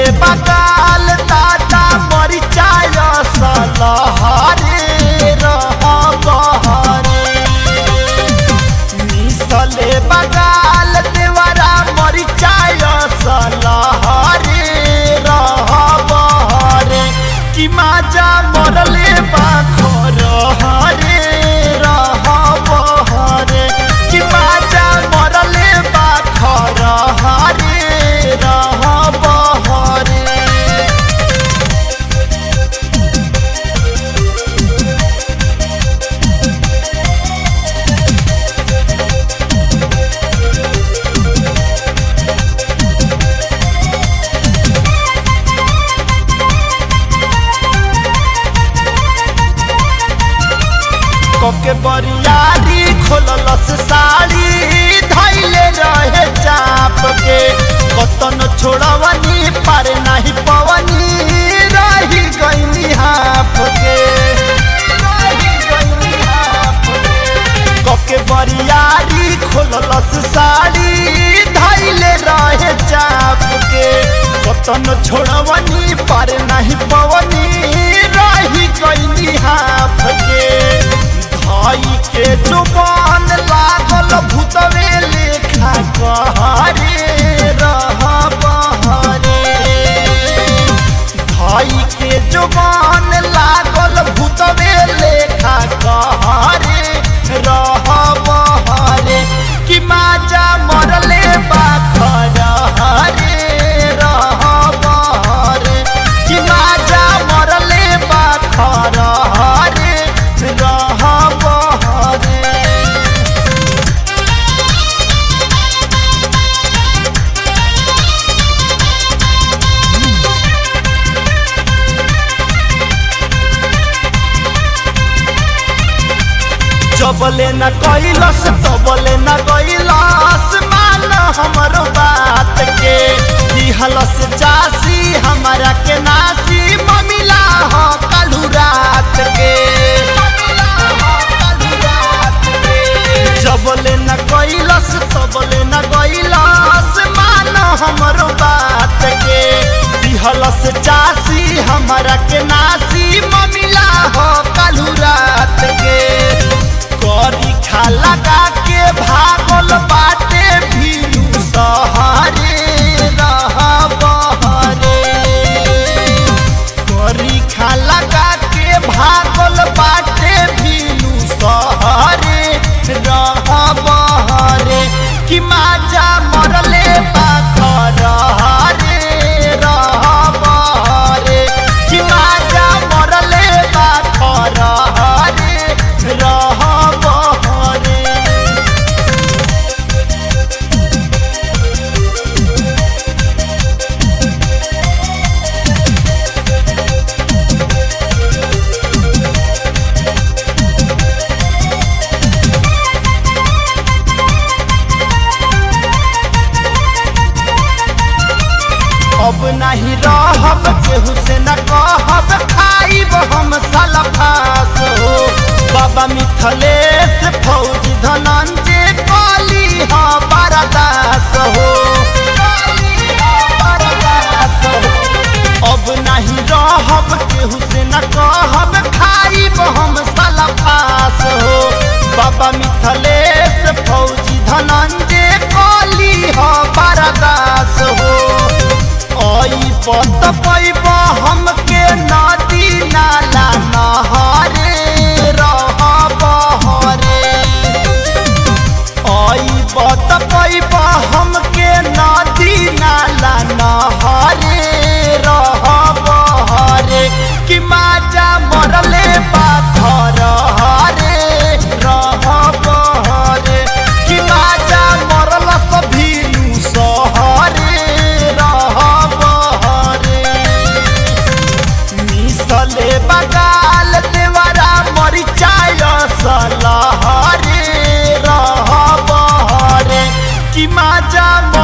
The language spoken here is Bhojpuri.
बगाल दादा मरिचाय सलहरे रह बहरे मिसले बगाल देवरा मरिचाय सलहरे रह बहरे कि माजा मरले बाखर हरे रह बहरे कि माजा मरले बाखर हरे रह बहरे कोके बरियारी खोललस साड़ी धैले रहे चाप के कतन छोड़वनी पर नहीं पवनी रही गईनी हाफ के रही गईनी हाफ के। कोके बरियारी खोललस साड़ी धैले रहे चाप के कतन छोड़वनी पर नहीं पवनी रही गईनी हाफ के भाई के जुबान लागल भूतवे लेखा कहरे रह बहरे भाई के जुबान लागल भूतवे लेखा कहरे रह बहरे कि माजा मरले बाखर हरे रह बहरे कि माजा मरले बाखर हरे रह बहरे जबले न कैलस तबले न कैलस मान हमर बात के दिहलस चासी हमारा के नासी ममिला हो कालू रात के जबले न कैलस तबले न कैलस मान हमर बात के दिहलस चासी हमारा के नासी ममिला हो कालू रात के करी खा लगा के भागल बाटे भीलू सहरे रह बहरे करी खा लगा के भागल बाटे भीलू सहरे रह बहरे कि माजा मरले बाखर हरे रह बहरे कि माजा मरले बाखर हरे रह बहरे अब नहीं रहब केहू से न कहब खाइब हम सलफास हो बाबा मिथलेश फौजी धनंजय काली हा बरदास हो अब नहीं रहब केहू से न कहब खाइब हम सलफास हो बाबा मिथलेश फौजी धनंजय काली हा बरदास हो आई पत पैब हमके नदी नाला नहरे रह बहरे आई पत पैब हमके नदी नाला नहरे रह बहरे कि माजा मरले पाथर हरे रह बहरे कि माजा मरल सभीलू सहरे रह बहरे मिसले बगाल देवरा मरिचाय सलहरे रह बहरे कि माजा